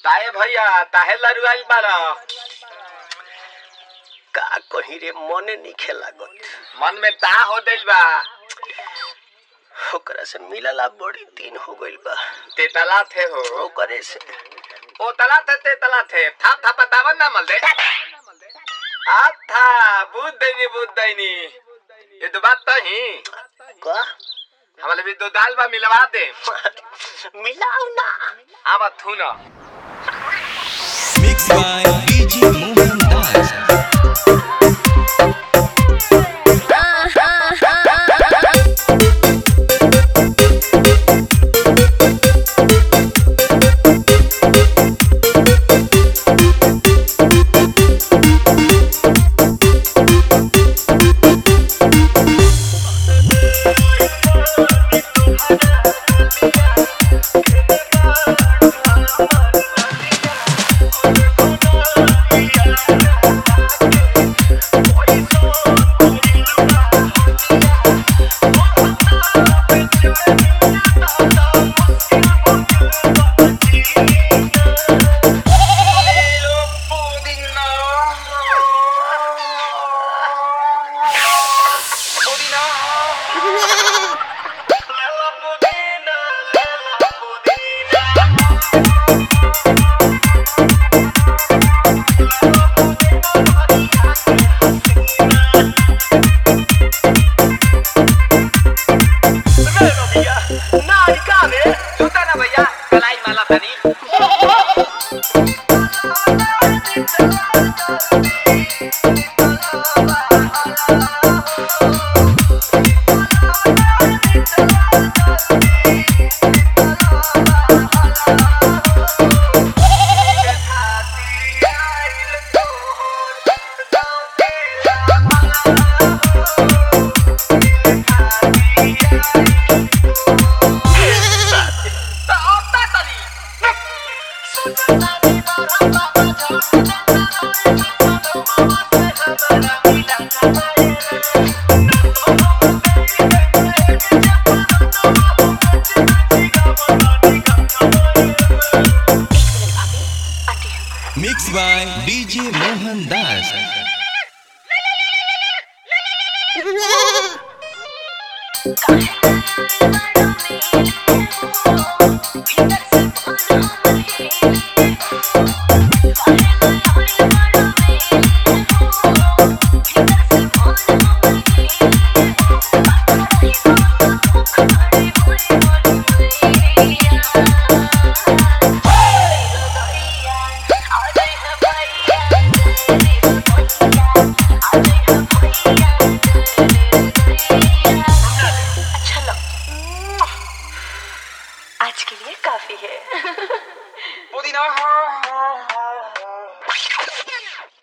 काहे भैया ताहे लरुआई बारा का कहीं रे मने नहीं लागत मन में ता हो दिल बा ओकरा से मिलला बड़ी दिन हो गइल बा ते तला थे हो ओकरे से ओ तला थे ते तला थे था था बतावन ना मल दे आ था बुद्ध दैनी बुद्ध दैनी ये तो बात तो ही का हमारे भी दो दाल बा मिलवा दे मिलाऊ ना आवा थू ना Mixed by DJ Mohan Das. जूता ना भैया कलाई माला तनी Mixed by DJ Mohan Das. आज के लिए काफी है पुदीना